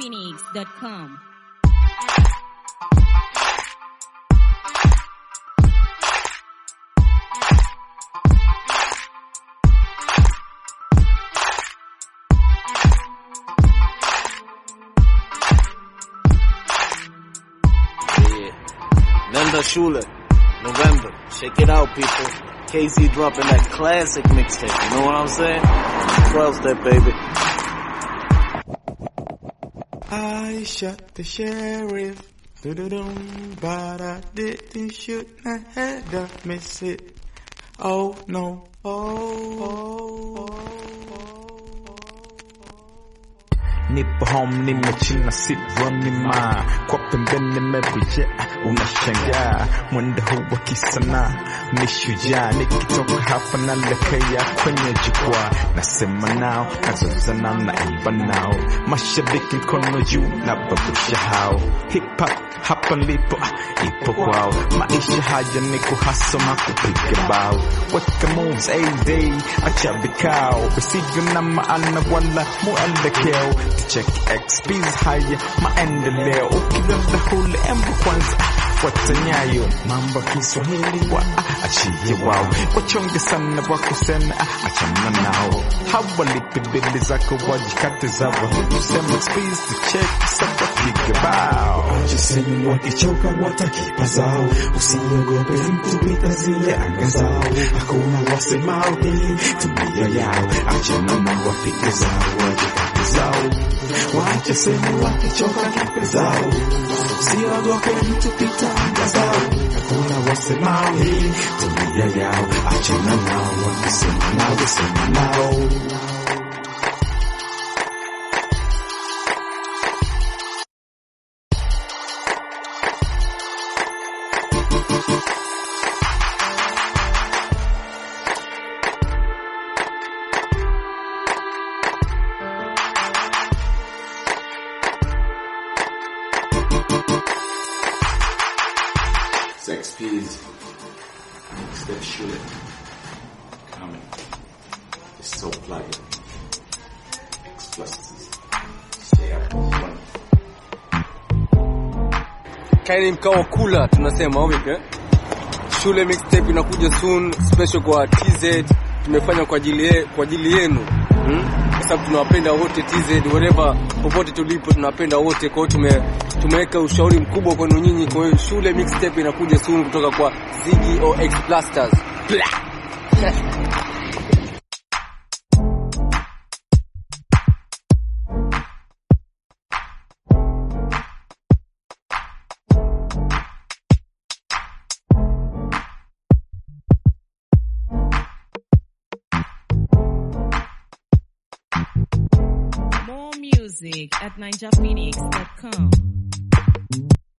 ninjaphoenix.com. Yeah. Nenda Shule, November. Check it out, people. KZ dropping that classic mixtape. You know what I'm saying? 12 step, baby. I shot the sheriff. Do-do-dum, but I didn't shoot. I had to miss it. Oh no. Oh, oh, oh. Nipo home nimechina sit running ma kwa pembeni nimekuja unashangaa mwendo huu wa kisanaa ni shujaa nikitoka hapa naelekea kwenye jukwaa nasema nao nazozana naimba nao mashabiki mkono juu na babusha hao hip hop hapa nilipo ah, ipo kwao maisha haya ni kuhasoma kupiga bao weka moves a day acha vikao visivyo na maana wala muelekeo check XP's haya maendeleo ukilala hule embu kwanza fuata nyayo mambo ya Kiswahili wa ah, achie wao wachonge sana wa kusema ah, achana nao hawalipi bili zako wajikate zao tuseme XP's to check sasa piga bao Jisemi wakichoka watakipa zao, usiogope mtu pita zile anga zao. Hakuna wasemao hii tumia yao, achana na wapige zao wajikate zao. Waache semi wakichoka kipe zao, usiogope mtu pita anga zao. Hakuna wasemao hii tumia yao, achana nao wakisema nao sema nao. Sex P's. Step Shule. Coming. It's so plugging. X pluses. Stay up. One. kaini mkao wa kula tunasema au vipi eh? shule mixtape inakuja soon special kwa TZ tumefanya kwa ajili ye, kwa ajili yenu hmm? kwa sababu tunawapenda wote TZ wherever popote tulipo tunawapenda wote kwa hiyo tume tumeweka ushauri mkubwa kwenu nyinyi kwa hiyo shule mixtape inakuja soon kutoka kwa Ziggy OX Blasters Blah! More music at ninjaphoenix.com.